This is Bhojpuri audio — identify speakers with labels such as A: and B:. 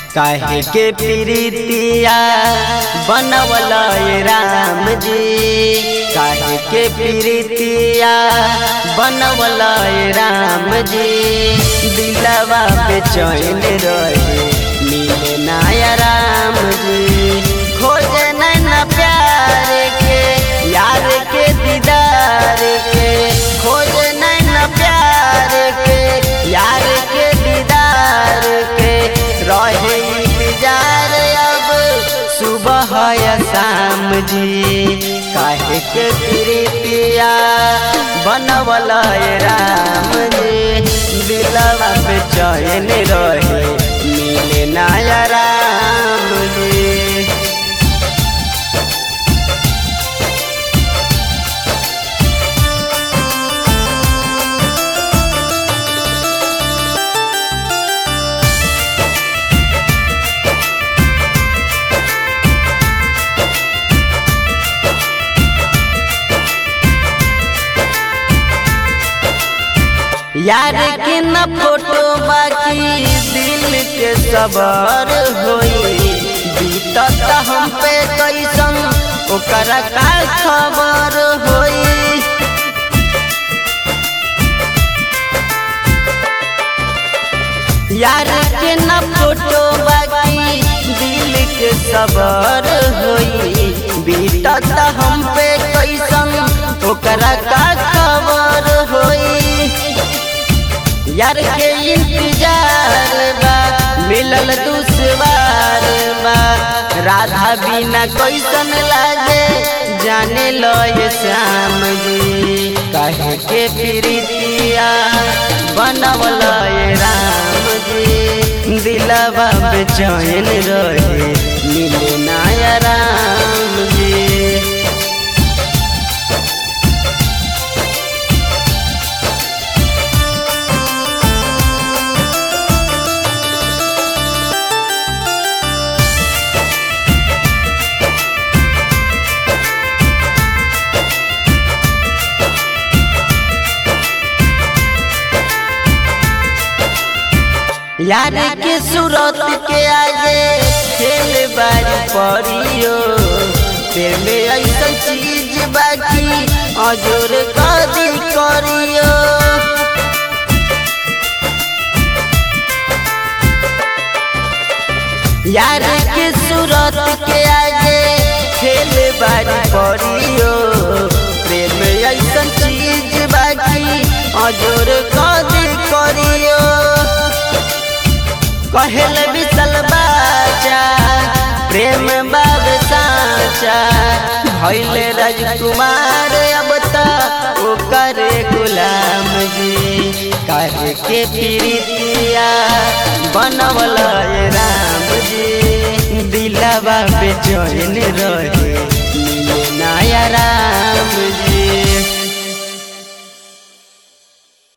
A: काहे के प्रीतिया बनवल राम जी काहे के प्रीतिया बनवल राम जी दिलवा पे चैन रहे मिले नाया राम जी खोजे नैना प्यार के यार के दीदार के खोजे नैना प्यार के यार के दीदार के रहे इंतजार अब सुबह या शाम जी काहे के प्रीतिया बनवल राम जी दिलवा पे चैन रहे मिले नाया राम जी यार के न फोटो बाकी दिल के सबर होई बीतत हम पे कैसन ओकरा का खबर होई यार के न फोटो बाकी दिल के सबर होई बीतत हम पे कैसन ओकरा का खबर होई यार के इंतजार बा मिलल दुश्वार बा राधा बिना कैसन लागे जाने लो ये श्याम जी कहे के प्रीतिया बनवल ये राम जी दिलवा बेचैन रहे मिले नाया राम जी यार के सूरत के आगे खेल बारी परियो तेरे में ऐसा चीज बाकी अजोर कदी करियो यार के सूरत के आगे खेल बारी परियो प्रेम ऐसा चीज बाकी अजोर कदी करियो कहल बिसल बाचा प्रेम बाब साचा भैल राजकुमार अब तक ओकर गुलाम जी काहे के प्रीतिया बनवल राम जी दिलवा पे चैन रहे मिले नाया राम जी